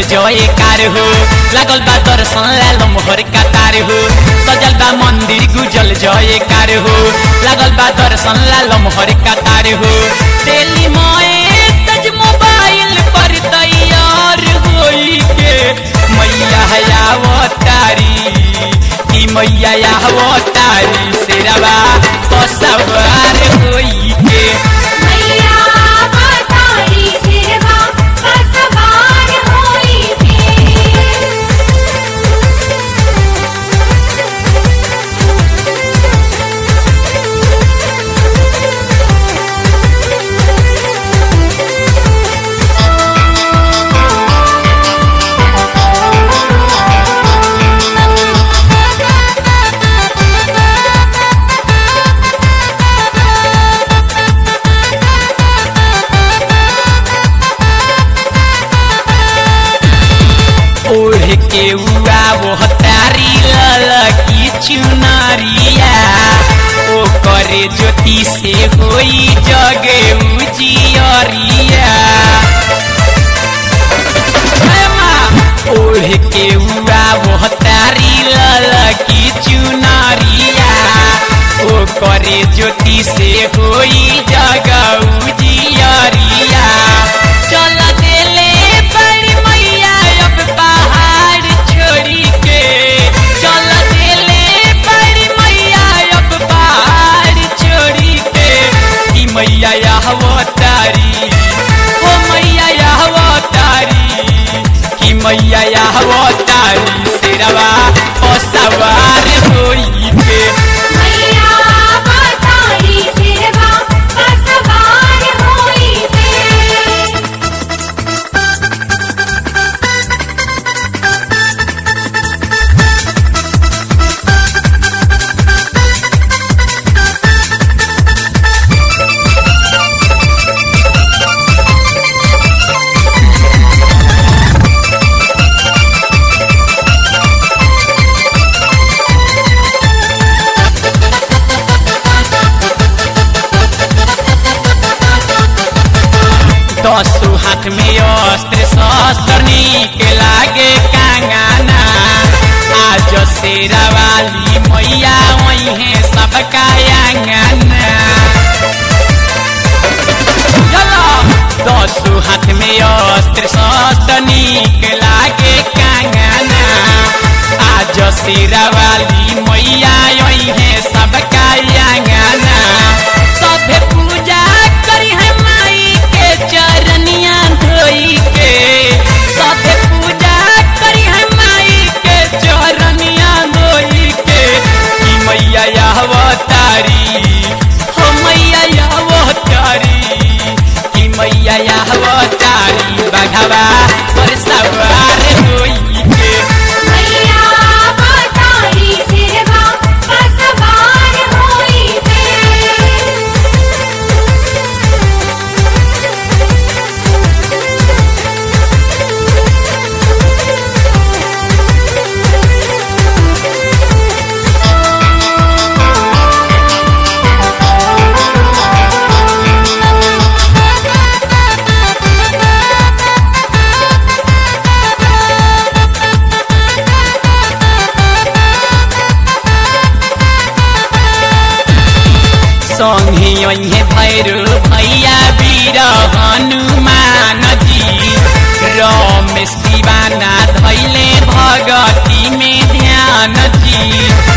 जय कार हो लागल बा दर्शन लाल मोहर कतार हो सजल बा मंदिर गुजल जय कार हो लागल बा दर्शन लाल मोहर कतार हो तेली मोए तज मोबाइल पर तैयार होई के मैया आवतारी की मैया आवतारी शेरवा सवार होई के मैया बतारी सिरवा सवार होई के ओढ़ के उआ वो तारी ललकी चुनरिया ओ करे ज्योति से होई जगे उजियरिया हे माँ, ओढ़ के उआ वो तारी ललकी चुनरिया ओ करे ज्योति से होई जग उजियरिया चल देले बड़ी मैया अब पहाड़ छोड़ी के चल देले बड़ी मैया अब पहाड़ छोड़ी के कि मैया अवतारी ओ मैया अवतारी कि मैया अवतारी शेरवा ओ सवार होई के मैया बतारी सिरवा सवार होई के दसो हाथ में अस्त्र शस्त्र नीक लागे कांगाना आज शेरा वाली मैया वही है सबका आंगना चलो दसो हाथ में अस्त्र शस्त्र नीक लागे कांगाना आज शेरा वाली मैया यही है सबका आंगना सभे पूजा करी है माई के चरनिया धोई के सभे पूजा करी है माई के चरनिया धोई के कि मैया अवतारी हो मैया अवतारी कि मैया अवतारी बघवा पर सवार होई के मैया बतारी सिरवा सवार होई के संगे अहे भैरो भैया वीर हनुमान जी रमेश दीवाना धैले भगती में ध्यान जी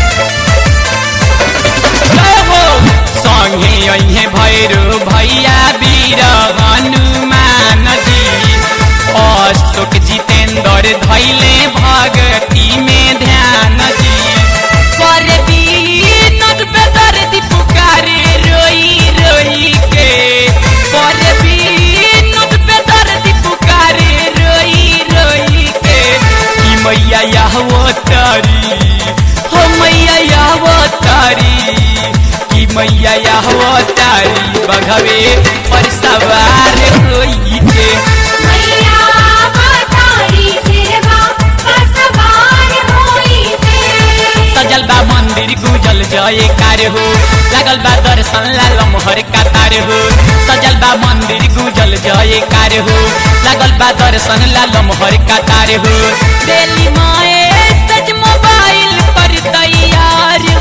जय हो संगे अहे भैरो भैया वीर हनुमान जी अशोक जितेंद्र धैले भगती में ध्यान जी पर बीनद बेदर्दी पुकारे रोई रोई के पर बीनद बेदर्दी पुकारे रोई रोई के कि मैया वो तारी हो मैया वो तारी कि मैया वो तारी बघवे पर सवार होई के मैया बतारी सिरवा सवार होई के सजल बा मन मंदिर गुजल जय कार हो लागल बा दर्शन ला लमहर कतार हो सजल बा मंदिर गुजल जय कार हो लागल बा दर्शन ला लमहर कतार हो दिल्ली माए सच मोबाइल पर तैयार